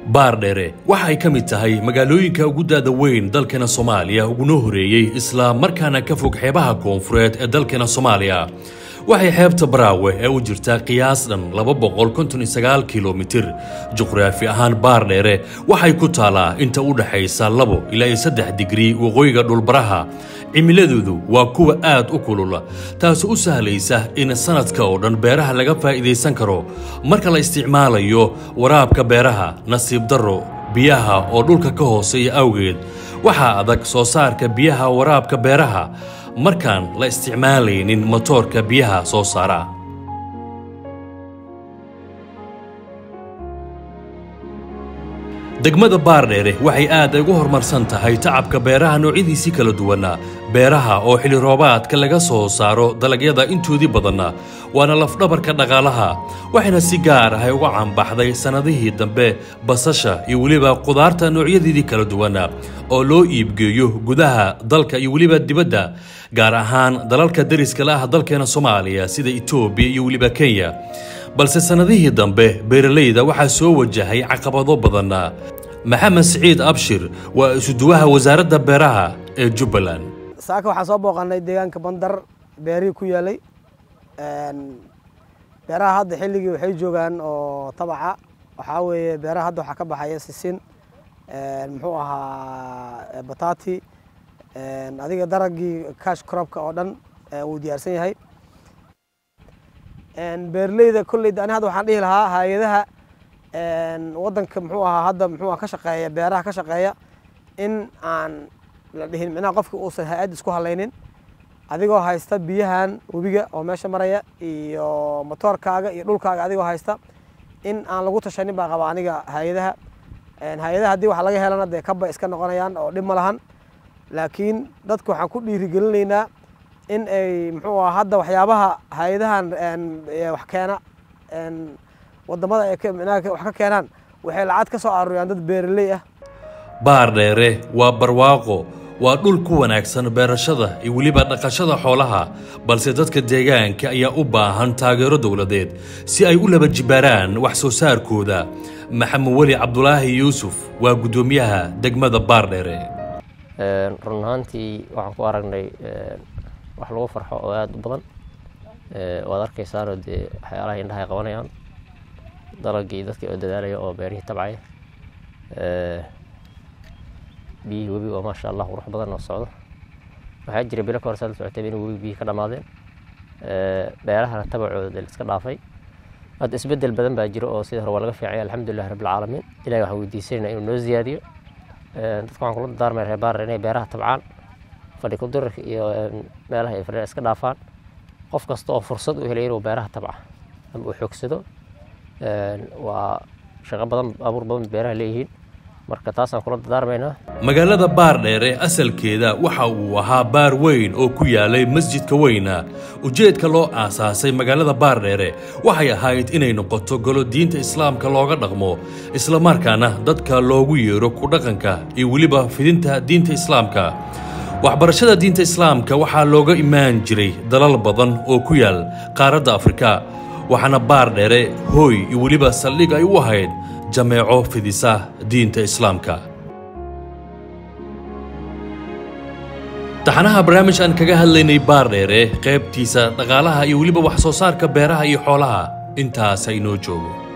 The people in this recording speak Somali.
baardheere waxa ay ka mid tahay magaalooyinka ugu daada weyn dalkeena soomaaliya uguna horeeyey isla markaana ka fog xeebaha koonfureed ee dalkeena soomaaliya waxay xeebta baraawe ee u jirtaa qiyaas dhan kilomitir juqraafi ahaan baardheere waxay ku taalaa inta u dhaxaysa labo ilaa iyo saddex digrii waqooyiga dhulbaraha cimiladoodu waa kuwa aad u kulula taasi u sahlaysa in sanadka oo dhan beeraha laga faa'iidaysan karo marka la isticmaalayo waraabka beeraha nasiib darro biyaha oo dhulka ka hooseeya awgeed waxaa adag soo saarka biyaha waraabka beeraha markaan la isticmaalaynin motoorka biyaha soo saara degmada baardheere waxay aad ugu horumarsan tahay tacabka beeraha noocyadiisii kala duwana beeraha oo xilli roobaadka laga soo saaro dalagyada intoodii badanna waana lafdhabarka dhaqaalaha waxayna si gaar ahay uga caanbaxday sannadihii dambe basasha iyo weliba qudaarta noocyadeedii kala duwana oo loo iibgeeyo gudaha dalka iyo weliba dibadda gaar ahaan dalalka deriska la ah dalkeena soomaaliya sida etoobiya iyo weliba kenya balse sannadihii dambe beeralayda waxaa soo wajahay caqabado badan maxamed siciid abshir waa isuduwaha wasaaradda beeraha ee jubbaland saaka waxaan soo booqanay deegaanka bandar beerihii ku yaalay beeraha hadda xilligii waxay joogaan oo tabaca waxaa weeye beeraha hadda waxaa ka baxaya sisin muxuu ahaa batati adiga daragii cash cropka oo dhan wuu diyaarsan yahay beeraleyda kolleyda ani hadda waxaan dhihi lahaa hay-adaha waddanka muxuu ahaa hadda muxuu ka shaqeeya beeraha ka shaqeeya in aan la dhihin micnaha qofka uusan hay-ad isku halaynin adigoo haysta biyahan webiga oo meesha maraya iyo motoorkaaga iyo dhulkaaga adigoo haysta in aan lagu tashanin baa qaba aniga hay-adaha hay-adaha haddii wax laga helana dee kaba iska noqonayaan oo dhib ma lahan laakiin dadka waxaan ku dhiirigelinaynaa in ay muxuu aha hadda waxyaabaha hay-adahan wax keena wadamada ay wax ka keenaan waxay lacag ka soo aruuriyaan dad beeraley ah baardheere waa barwaaqo waa dhul ku wanaagsan beerashada iyo weliba dhaqashada xoolaha balse dadka deegaanka ayaa u baahan taageero dowladeed si ay u laba jibaaraan wax soo saarkooda maxamed weli cabdulaahi yuusuf waa guddoomiyaha degmada baardheere run ahaantii waxaan ku aragnay wax lagu farxo oo aada u badan waad arkaysaanoo dee waxyaalaha indhaha ay qabanayaan dalagii dadkii oo dadaalaya oo beerihii tabcaya biyihii webiga oo maasha allah qurux badan oo socdo waxaa jira bilo ka hor saad la socotay in webiga biyihii ka dhammaadeen beerahana tabacooda dee liska dhaafay hadda isbeddel badan baa jiro oo sidii hore waa laga fiicaya alxamdulillahi rabbilcaalamiin ilahi waxaan weydiisanayna inuu noo ziyaadiyo dadka waxaan kula dardaarmaya reer baarar inay beeraha tabcaan fadhi kudirarka iyo meelaha ay fadhiyaan iska dhaafaan qof kasta oo fursad u helay inuu beeraha tabca ama uu xoogsado waa shaqo badan abuur badan beeraha leeyihiin marka taasaan kula dardaarmaynaa magaalada baardheere asalkeeda waxa uu ahaa baar weyn oo ku yaalay masjidka weyna ujeedka loo aasaasay magaalada baardheere waxay ahayd inay noqoto golo diinta islaamka looga dhaqmo islamarkaana dadka loogu yeero ku dhaqanka iyo weliba fidinta diinta islaamka waxbarashada diinta islaamka waxaa looga imaan jiray dalal badan oo ku yaal qaaradda afrika waxaana baardheere hooy iyo weliba saldhig ay u ahayd jameeco fidisa diinta islaamka taxanaha barnaamij aan kaga hadlaynay baardheere qaybtiisa dhaqaalaha iyo weliba wax soo saarka beeraha iyo xoolaha intaasa inoo joogo